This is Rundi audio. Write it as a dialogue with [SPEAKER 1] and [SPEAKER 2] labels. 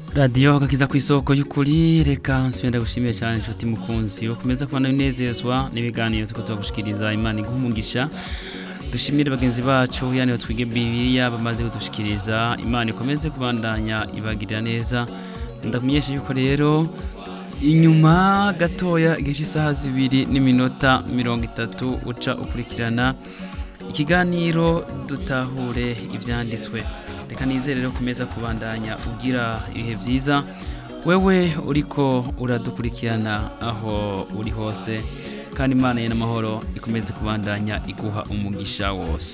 [SPEAKER 1] radiyo gakiza ku isoko y'ukuri reka nsubira gushimiye cyane inshuti mukunzi ukomeza kubona binezezwa n'ibiganiro tuko tubagushikiriza imana iguha umugisha dushimire bagenzi bacu yani twige bibiliya bamaze kudushikiriza imana ikomeze kubandanya ibagirira neza ndakumenyesha yuko rero inyuma gatoya igihe cy'isaha zibiri n'iminota mirongo itatu uca ukurikirana ikiganiro dutahure ibyanditswe reka nizere rero kumeza kubandanya ugira ibihe byiza wewe uriko uradukurikirana aho uri hose kandi imana ye n'amahoro ikomeze kubandanya iguha umugisha wose